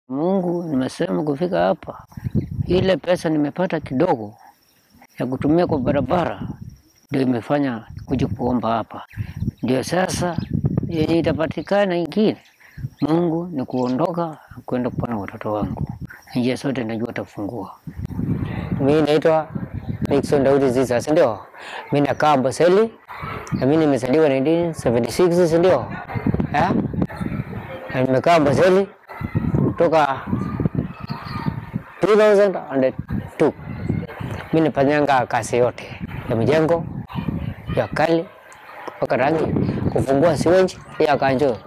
Mungu, nimesema kufika hapa, ile pesa nimepata kidogo ya kutumia kwa barabara ndio imefanya kuja kuomba hapa. Ndio sasa yenye itapatikana ingine, Mungu ni kuondoka kwenda kupona watoto wangu. Njia zote najua tafungua. Mimi naitwa Nixon Daudi Ziza, si ndio? Mimi nakaa Amboseli na mimi nimezaliwa 1976, si ndio? Eh? Na nimekaa Amboseli kutoka 2002. Mimi nafanyanga kazi yote ya mijengo ya kali kupaka rangi, kufungua siwenji ya kanjo.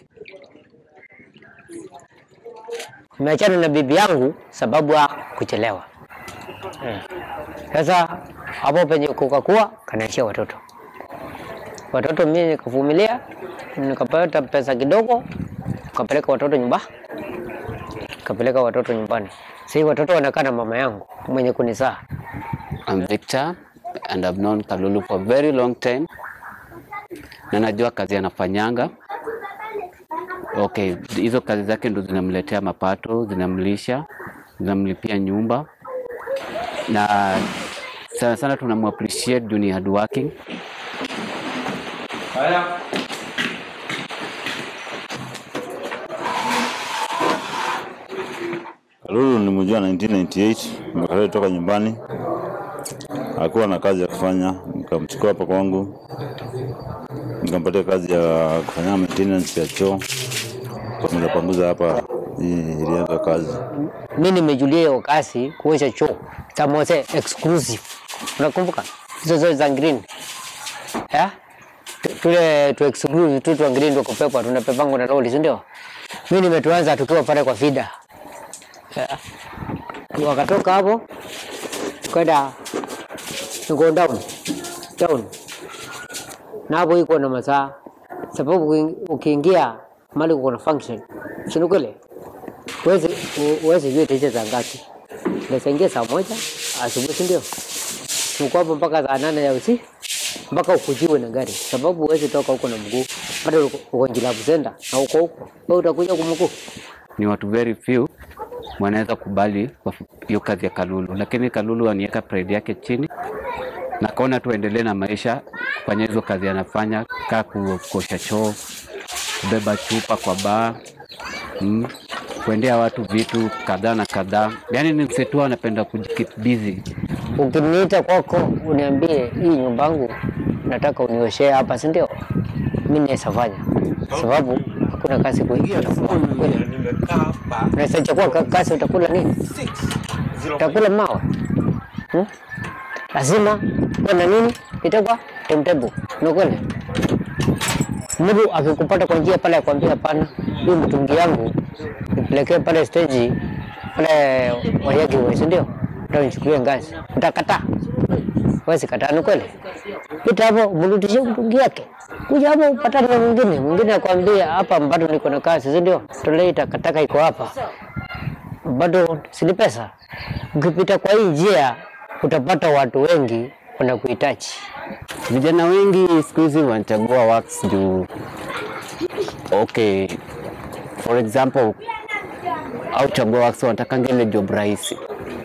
Nimeachana na bibi yangu sababu ya kuchelewa. Eh. Sasa hapo penye kukakuwa kanaishia watoto. Watoto mimi nikavumilia, nikapata pesa kidogo, nikapeleka watoto nyumba, nikapeleka watoto nyumbani. Sasa watoto wanakaa na mama yangu mwenye kunizaa. I'm Victor and I've known Kalulu for a very long time na najua kazi anafanyanga. Okay, hizo kazi zake ndo zinamletea mapato, zinamlisha, zinamlipia nyumba na sana sana tunamu appreciate juu ni hard working. Kalulu nilimjua 1998 nimekaleta toka nyumbani, hakuwa na kazi ya kufanya, nikamchukua hapa kwangu, nikampatia kazi ya kufanya maintenance ya choo, panguza panguza hapa, hii ilianza kazi. Mimi nimejulia hiyo kazi kuosha choo Tamose exclusive. Unakumbuka? Hizo zote za green. Eh? Tu- Tule tu exclusive tu tu green ndio kupepa tunapepangwa na lori, si ndio? Mimi nimetuanza tukiwa pale kwa fida. Eh. Wakatoka hapo kwenda go down. Down. Na hapo iko na masaa sababu uki- ukiingia mali kuna function. Si ni kweli? Huwezi huwezi jua itaisha saa ngapi. Unaweza ingia saa moja asubuhi, si ndio? Uko hapo mpaka saa nane ya usiku mpaka ukujiwe na gari, sababu huwezi toka huko na mguu, bado uko- uko Njilabu Center na uko huko, wewe utakuja kwa mguu. Ni watu very few wanaweza kubali waf- hiyo kazi ya Kalulu, lakini Kalulu aniweka pride yake chini na kaona tu aendelee na maisha kufanya hizo kazi anafanya, kaa ku- kuosha choo, kubeba chupa kwa baa mm, kuendea watu vitu kadhaa na kadhaa. Yani ni msetu anapenda kujikeep busy. Ukiniita kwako uniambie hii nyumba yangu nataka unioshee hapa, si ndio? Mimi naweza fanya, sababu hakuna kazi kuingia. Unaweza chukua ka- kazi, utakula nini? Utakula mawe hmm? Lazima kuwe na nini itakuwa timetable, ni kweli. Mtu akikupata kwa njia pale akwambia hapana, hii mtungi yangu nipelekee pale stage pale Wayaki, si ndio? Ndio nichukulie ngazi, utakataa? Wezi kataa, ni kweli. Pita hapo mrudishie mtungi yake, kuja hapo upatane na mwingine. Mwingine akwambia hapa bado niko na kazi, si ndio? Tolei takataka iko hapa, bado sini pesa. Ukipita kwa hii njia utapata watu wengi wanakuhitaji. Vijana wengi siku hizi wanachagua works juu, okay, for example, au chagua works wanatakanga ile job rahisi,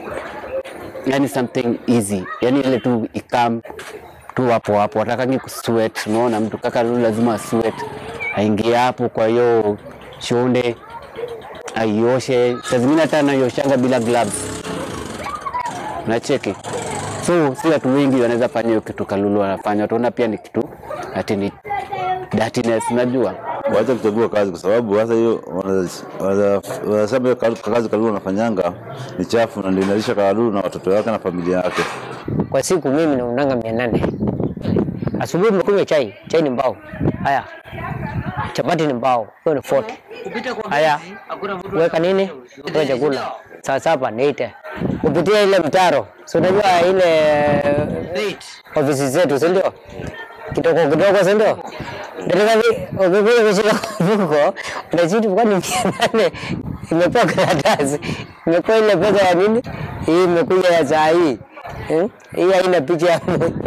yani something easy, yani ile tu ikam tu hapo hapo, watakangi kusweat. Unaona mtu kaka Lulu lazima sweat, aingie hapo, kwa hiyo shonde aioshe, saa zingine hata anaioshanga bila gloves, unacheki so si watu wengi wanaweza fanya hiyo kitu Kalulu wanafanya, wataona pia ni kitu ati ni dirtiness, unajua Waache kuchagua kazi kwa sababu hasa hiyo wanaweza- wanaweza- wanasema hiyo kazi kazi Kalulu anafanyanga ni chafu na ndio inalisha Kalulu na watoto wake na familia yake. Kwa siku mimi naundanga mia nane. Asubuhi umekunywa chai, chai ni mbao. Haya, chapati ni mbao, hiyo ni 40. Haya, weka nini? Weka chakula. Saa saba ni 80. Kupitia ile mtaro, si unajua ile ofisi zetu, si ndio? Kidogo kidogo, si ndio? Dereva ukikuja kushika mfuko unachiti kwa ni mia nane imepewa karatasi, imepewa ile pesa ya nini? Hii imekuja ya saa hii Eh? hii haina picha ya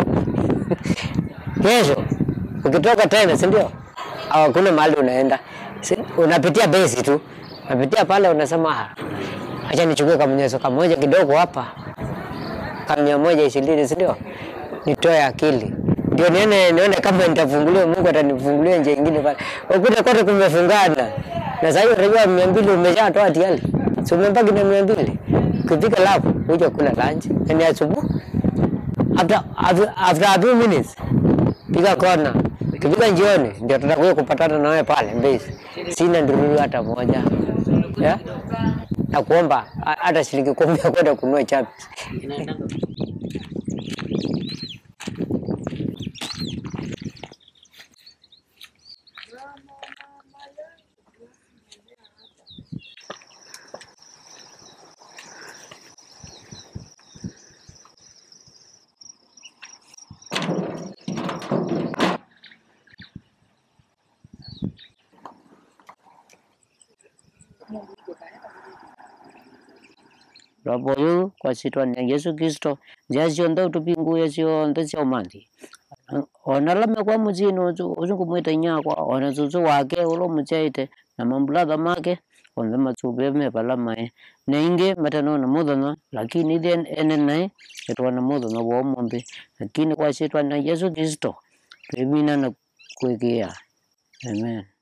kesho ukitoka tena, si ndio? Au hakuna mahali unaenda, Si- unapitia besi tu, napitia pale, unasema "Ah, acha nichukue kamnyeso kamoja kidogo hapa, kamia moja ishirini, si ndio? Nitoe akili ndio nione nione kama nitafunguliwa, Mungu atanifungulia njia nyingine pale. Ukuta kote kumefungana, na sasa hiyo unajua mia mbili umeshatoa tayari, si umebaki na mia mbili ukifika lapu huja kula lunch, yani asubuhi after, after, after a few minutes piga kona, ukifika jioni ndio tutakuja kupatana na wewe pale Mbezi. Sina ndururu hata moja yeah? na kuomba ha- hata shilingi kumi ya kwenda kununua chapi. Raboyu kwa sitwa ya Yesu Kristo njacionthe utupinguye cionthe cia umanthi ona lame kwa mucini ucu ucu ngumwita nyakwa ona cucu wake ula muciaite na mambulatha make onthe macuvie me vala mai na ingi matanona muthenya lakini ithe ene nai itwana muthenya wa umunthi lakini kwa sitwa ya Yesu Kristo twimina na kwigia amen